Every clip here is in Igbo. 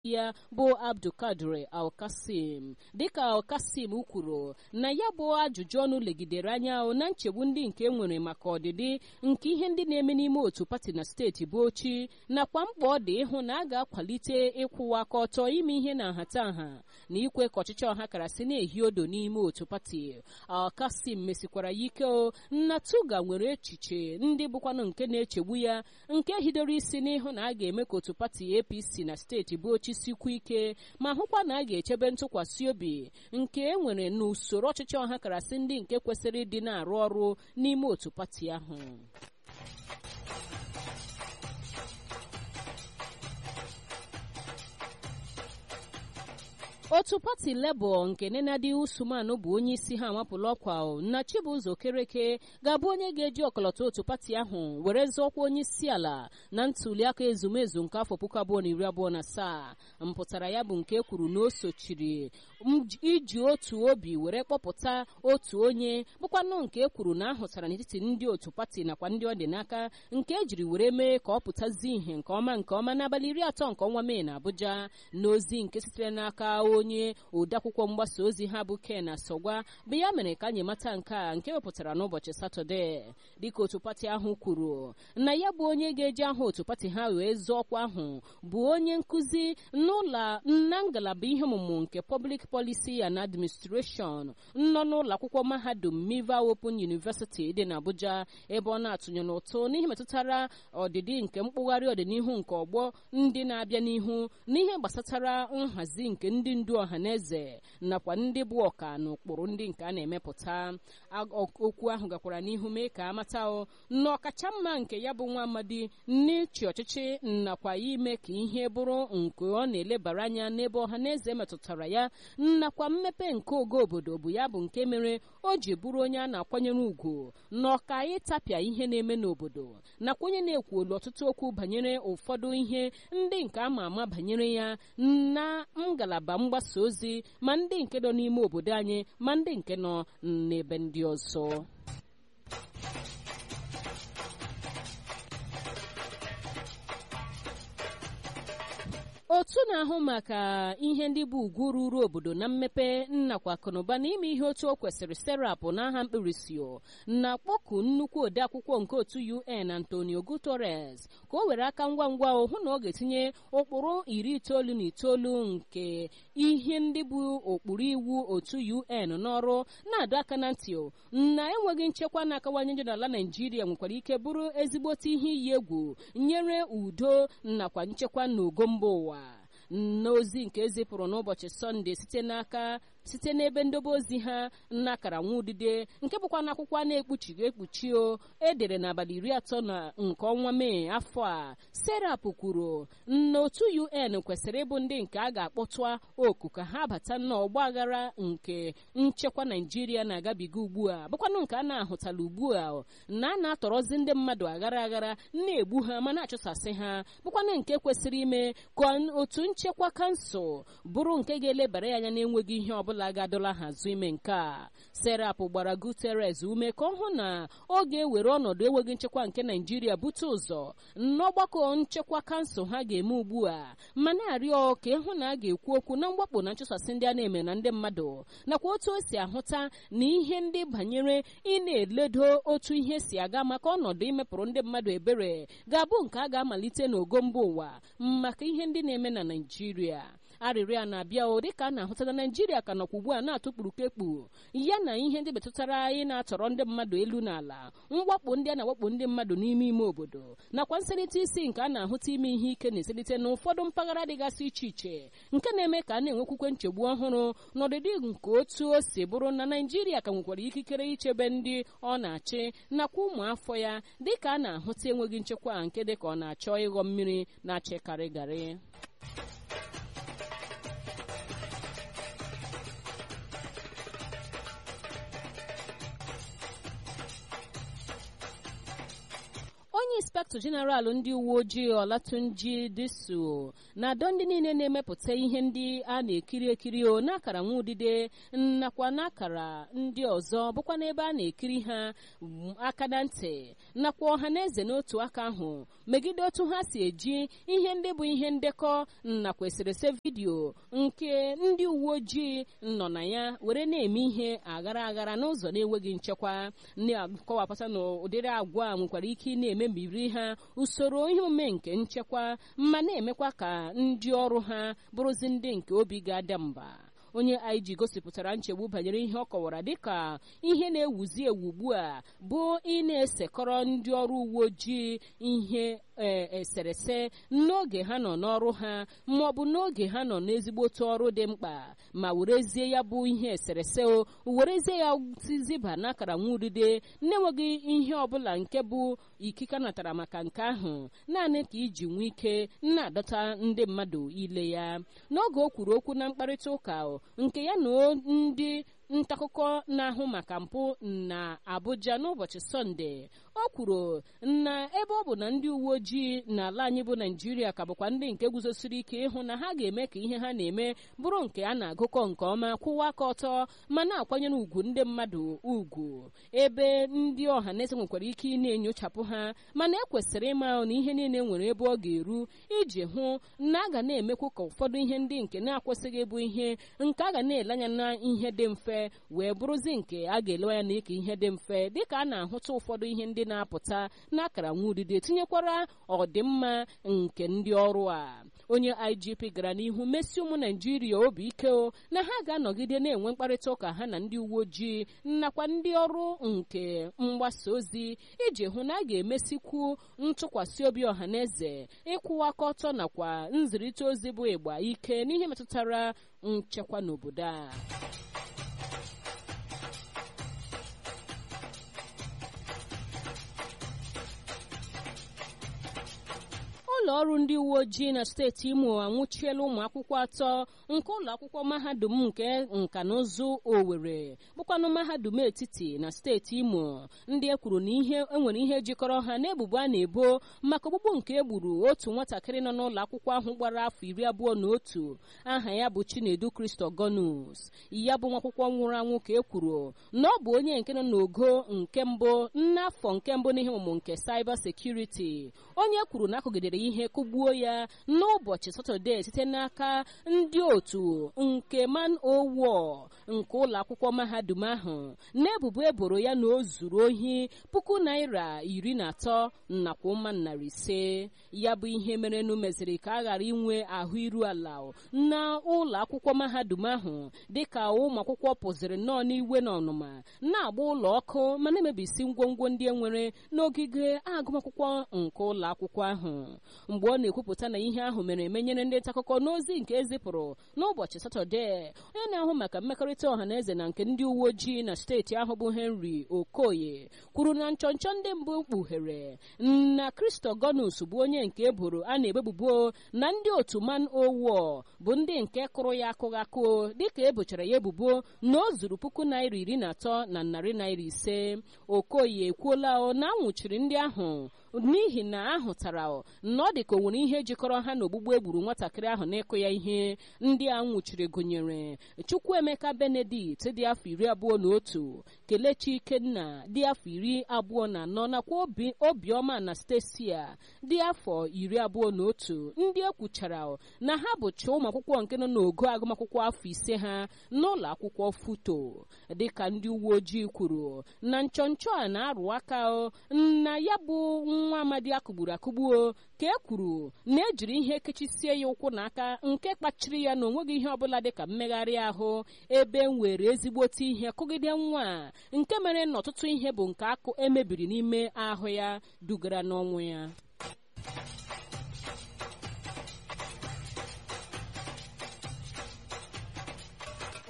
ya bụ abdulkadir alkasim dịka alkasim kwuru na ya bụ ajụjụ ọnụ legidere anya na nchegbu ndị nke nwere maka ọdịdị nke ihe ndị na-eme n'ime otu pati na steeti bụ ochi nakwa mkpa ọ dị ịhụ na a ga-akwalite ịkwụwa aka ọtọ ime ihe na nhatanha na ikwe ka ọchịchị ọha kara si na-ehi odo n'ime otu pati alkasim mesikwara ya ike o na tuga nwere echiche ndị bụkwanụ nke na-echegbu ya nke hidoro isi n'ịhụ na a ga-eme ka otu pati apc na steeti bụ ochi sikwa ike ma hụkwa na a ga-echebe ntụkwasị obi nke e nwere n'usoro ọchịchị ọha karasị ndị nke kwesịrị ịdị na-arụ ọrụ n'ime otu pati ahụ otu pati lebọ nke nenadi usman bụ onye isi ha amapụla ọkwa na chibụzọ okereke ga-abụ onye ga-eji ọkọlọtọ otu pati ahụ were zọọkwa onye isi ala na ntuliaka ezumezu nke afọ puku abụọ na iri abụọ na asaa mpụtara ya bụ nke kwuru na o sochiri iji otu obi were kpọpụta otu onye bụkwanụ nke kwuru na ahụtara n'etiti ndị otu pati nakwa ndị ọ dị n'aka nke ejiri were mee ka ọ pụtazi ihe nke ọma nke ọma n'abalị iri atọ nke ọnwa mee na abuja n'ozi nke sitere n'aka onye odeakwụkwọ mgbasa ozi ha bụ ken asọgwa bụ ya mere ka anyị mata nke a nke wepụtara n'ụbọchị satọde dịka otu pati ahụ kwuru na ya bụ onye ga-eji aha otu pati ha wee zụọ ọkwa ahụ bụ onye nkụzi n'ụlọ na ngalaba ihe ọmụmụ nke public policy and administration nọ n'ụlọ akwụkwọ mahadum miva open university dị n'abuja ebe ọ na-atụnye n'ụtụ n'ihe metụtara ọdịdị nke mkpụgharị ọdịnihu nke ọgbọ ndị na-abịa n'ihu n'ihe gbasatara nhazi nke ndị ndu ọha na eze nakwa ndị bụ ọka na ụkpụrụ ndị nke a na-emepụta okwu ahụ gakwara n'ihu mee ka amata na ọkacha mma nke ya bụ nwa amadi n'ịchị ọchịchị nakwa ime ka ihe bụrụ nke ọ na-elebara anya n'ebe ọha na eze metụtara ya nakwa mmepe nke ogo obodo bụ ya bụ nke mere o ji bụrụ onye a na-akwanyere ugwu na ọka ịtapịa ihe na-eme n'obodo nakwa onye na-ekwuolu ọtụtụ okwu banyere ụfọdụ ihe ndị nke ama ama banyere ya na ngalaba mgbasa ozi ma ndị nke nọ n'ime obodo anyị ma ndị nke nọ n'ebe ndị ọzọ otu na-ahụ maka ihe ndị bụ ugwu ruru obodo na mmepe nnakwa akụnụba n'ime ihe otu o kwesịrị serapụ n'aha mkpirisi na-akpọku nnukwu odeakwụkwọ nke otu un antonio guterres ka o were aka ngwa ngwa hụ na ọ ga-etinye ụkpụrụ iri itoolu na itoolu nke ihe ndị bụ ụkpụrụ iwu otu un n'ọrụ na-adọ aka na ntị na enweghị nchekwa na-akawanye njọ n'ala naijiria nwekwara ike bụrụ ezigbote ihe iyi egwu nyere udo nakwa nchekwa n'ogo mba ụwa n'ozi nke ezipụrụ n'ụbọchị sọnde site n'aka site n'ebe ndobe ozi ha n'akara nwa udide nke bụkwa n'akwụkwọ a na-ekpuchighị ekpuchi o edere n'abalị iri atọ na nke ọnwa mee afọ a serap kwuru na otu un kwesịrị ịbụ ndị nke a ga-akpọtụ oku ka ha bata n'ọgba aghara nke nchekwa naijiria na-agabiga ugbu a bụkwanụ nke a na-ahụtala ugbu a na a na-atọrọzi ndị mmadụ aghara aghara na-egbu ha ma na-achụsasị ha bụkwanụ nke kwesịrị ime ka otu nchekwa kansụl bụrụ nke ga-elebara ya anya na-enweghị ihe ọbụla ọbụla ga-adọla hazụ ime nke a serap gbara guterres ume ka ọ hụ na ọ ga-ewere ọnọdụ enweghị nchekwa nke naijiria bute ụzọ n'ọgbakọ nchekwa kansụl ha ga-eme ugbu a ma na-arịọ ka ịhụ na a ga-ekwu okwu na mgbakpọ na nchụsasị ndị a na-eme na ndị mmadụ nakwa otu o si ahụta na ihe ndị banyere ị na-eledo otu ihe si aga maka ọnọdụ imepụrụ ndị mmadụ ebere ga-abụ nke a ga-amalite n'ogo mba ụwa maka ihe ndị na-eme na naijiria arịrịọ a na-abịa o dịka a na-ahụta na naijiria ka nọkwa ugbu a na-atụkpuru kekpu ya na ihe ndị metụtara anyị na-atọrọ ndị mmadụ elu n'ala mwakpo ndị a na-awakpo ndị mmadụ n'ime ime obodo nakwa nselite isi nke a na-ahụta ime ihe ike na-eselite n'ụfọdụ mpaghara dịgasị iche iche nke na-eme ka a na-enwekwukwe nchegbu ọhụrụ n'ọdịdị nke otu o si bụrụ na naijiria ka nwekwara ikikere ichebe ndị ọ na-achị nakwa ụmụ afọ ya dịka a na-ahụta enweghị nchekwa nke dịka ọ na-achọ ịghọ mmiri na-achịkarị garị onye inspektọ Inspector General ndị uwe ojii Olatunji Disu na-adọ ndị niile na-emepụta ihe ndị a na-ekiri ekiri o n'akara nwa udide nakwa n'akara ndị ọzọ bụkwa n'ebe a na-ekiri ha aka na ntị nakwa ọha na eze n'otu aka ahụ megide otu ha si eji ihe ndị bụ ihe ndekọ nakwa eserese vidiyo nke ndị uwe ojii nọ na ya were na-eme ihe aghara aghara n'ụzọ na-enweghị nchekwa na-akọwapụta na ụdịrị agwa nwekwara ike ị na-emebiri ha usoro ihe omume nke nchekwa ma na-emekwa ka ndị ọrụ ha bụrụzi ndị nke obi ga-ada mba onye IG gosipụtara nchegbu banyere ihe ọ kọwara dịka ihe na-ewuzi ewu ugbu a bụ ị na-esekọrọ ndị ọrụ uwe ojii ihe eserese n'oge ha nọ n'ọrụ ha ma ọ bụ n'oge ha nọ n'ezigbote ọrụ dị mkpa ma werezie ya bụ ihe eserese o werezie ya ziba n'akara nwa udide na-enweghị ihe ọbụla nke bụ ikike natara maka nke ahụ naanị ka iji nwee ike na-adọta ndị mmadụ ile ya n'oge o kwuru okwu na mkparịta ụka nke ya na ndị ntaakụkọ na-ahụ maka mpụ na Abuja n'ụbọchị Sọnde o kwuru na ebe ọ bụ na ndị uwe ojii n'ala anyị bụ Naijiria ka bụkwa ndị nke guzosiri ike ịhụ na ha ga-eme ka ihe ha na-eme bụrụ nke a na-agụkọ nke ọma kwụwa aka ọtọ ma na-akwanyere ugwu ndị mmadụ ugwu ebe ndị ọha na eze nwekwara ike ị na-enyochapụ ha mana ekwesịrị ịma na ihe niile nwere ebe ọ ga-eru iji hụ na a ga na-emekwu ka ụfọdụ ihe ndị nke na-akwụsịghị ịbụ ihe nke a ga na-ele anya na ihe dị mfe wee bụrụzi nke a ga-elewa ya na ịka ihe dị mfe dịka a na-ahụta ụfọdụ ihe ndị na-apụta n'akara nwa udide tinyekwara ọdịmma nke ndị ọrụ a onye IGP gara n'ihu mesi ụmụ Naijiria obi ike o na ha ga-anọgide na-enwe mkparịta ụka ha na ndị uwe ojii nakwa ndị ọrụ nke mgbasa ozi iji hụ na a ga-emesikwu ntụkwasị obi ọha na eze ịkwụwa aka ọtọ nakwa nzirịta ozi bụ ịgba ike n'ihe metụtara nchekwa n'obodo a ụlọ ọrụ ndị uwe ojii na steeti imo anwụchiela ụmụ akwụkwọ atọ nke ụlọ akwụkwọ mahadum nke nka na ụzụ Owerri bụkwanụ mahadum etiti na steeti imo ndị e kwuru na ihe enwere ihe jikọrọ ha n'ebubo a na-ebo maka ogbugbu nke egburu otu nwatakịrị nọ n'ụlọ akwụkwọ ahụ gbara afọ iri abụọ na otu aha ya bụ Chinedu Christogonus ya bụ nwa akwụkwọ nwụrụ anwụ ka e kwuru na ọ bụ onye nke nọ n'ogo nke mbụ n'afọ nke mbụ n'ihe ọmụmụ nke cyber security onye kwuru na akụgidere ihe kụgbuo ya n'ụbọchị satọde site n'aka ndị otu nke man owo nke ụlọ akwụkwọ mahadum ahụ na-ebubo eboro ya na o zuru ohi puku naira iri na atọ nakwa ụma narị ise ya bụ ihe merenụ meziri ka a ghara inwe ahụ iru ala na ụlọ akwụkwọ mahadum ahụ dịka ụmụ akwụkwọ pụziri nnọọ n'iwe na ọnụma na-agba ụlọ ọkụ ma na-emebisi ngwongwo ndị e nwere n'ogige agụmakwụkwọ nke ụlọ akwụkwọ ahụ mgbe ọ na-ekwupụta na ihe ahụ mere emenyere ndị nta akụkọ n'ozi nke ezipụrụ n'ụbọchị satọde onye na-ahụ maka mmekọrịta ọha na eze na nke ndị uwe ojii na steeti ahụ bụ henry okoye kwuru na nchọnchọ ndị mbụ kpughere na kristogonus bụ onye nke eboro a na-ebebubo na ndị otu man owo bụ ndị nke kụrụ ya akụghị akụ dịka ebochara ya ebubo na o zuru puku naira iri na atọ na narị naira ise okoye ekwuola na anwụchiri ndị ahụ n'ihi na ahụtara na ọ dị ka o nwere ihe jikọrọ ha na ogbugbu egburu nwatakịrị ahụ n'ịkụ ya ihe ndị a nwụchiri gụnyere chukwuemeka benedict dị afọ iri abụọ na otu kelechi ikenna dị afọ iri abụọ na anọ nakwa obiọma na stesia dị afọ iri abụọ na otu ndị ekwuchara na ha bụcha ụmụ akwụkwọ nke nọ n'ogo agụmakwụkwọ afọ ise ha n'ụlọ akwụkwọ futo dịka ndị uwe ojii kwuru na nchọnchọ a na-arụ aka na ya bụ nwa amadi akụgburu akụgbuo ka e kwuru na ejiri ihe kechisie ya ụkwụ n'aka nke kpachiri ya na onweghị ihe ọbụla dịka mmegharị ahụ ebe nwere ezigbote ihe kụgide nwa nke mere na ọtụtụ ihe bụ nke akụ emebiri n'ime ahụ ya dugara n'ọnwụ ya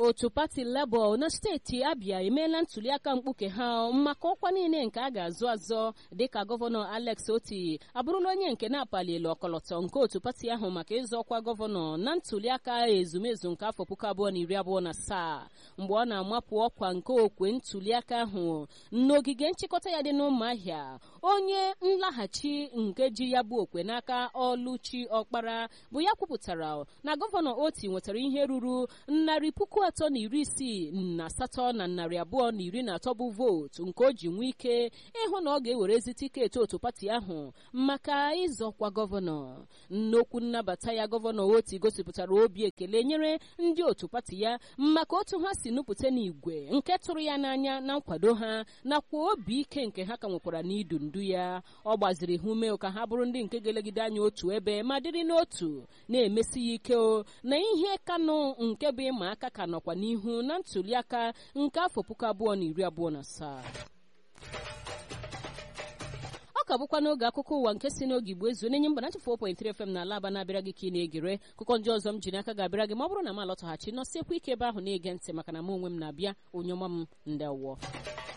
otu pati Labour na steeti Abia emeela ntuliaka mkpuke ha maka ọkwa niile nke a ga-azụ azọ dịka gọvanọ Alex Oti abụrụla onye nke na-apalielu ọkọlọtọ nke otu pati ahụ maka ịzọ ọkwa gọvanọ na ntuliaka ezumezu nke afọ puku abụọ na iri abụọ na asaa mgbe ọ na-amapụ ọkwa nke okwe ntuliaka ahụ n'ogige nchịkọta ya dị n'ụmụahịa onye nlaghachi nke ji ya bụ okwe n'aka Ọlụchi Ọkpara bụ ya kwupụtara na gọvanọ Oti nwetara ihe ruru narị puku atọ na iri isii na asatọ na narị abụọ na iri na atọ bụ vootu nke o ji nwee ike ịhụ na ọ ga-ewerezi tiketi otu pati ahụ maka ịzọkwa gọvanọ nnokwu nnabata ya gọvanọ Oti gosipụtara obi ekele nyere ndị otu pati ya maka otu ha si nupụta n'igwe nke tụrụ ya n'anya na nkwado ha nakwa obi ike nke ha ka nwekwara n'idu ndu ya ọ gbaziri ha ume ka ha bụrụ ndị nke ga-elegide anya otu ebe ma dịrị n'otu na-emesi ya ike o na ihe kanụ nke bụ ịma aka ka nọkwa n'ihu na ntuliaka nke afọ puku abụọ na iri abụọ na asaa ọ ka bụkwa n'oge akụkọ ụwa nke si n'oge igbo ezu na-enye mba na 4.3 FM na alaba na-abịara gị ka ị na-egere akụkọ ndị ọzọ m ji n'aka ga-abịara gị ma ọ bụrụ na m alọtaghachi nọsiekwa ike ebe ahụ na-ege ntị maka na m onwe m na-abịa onye ọma m ndị awọ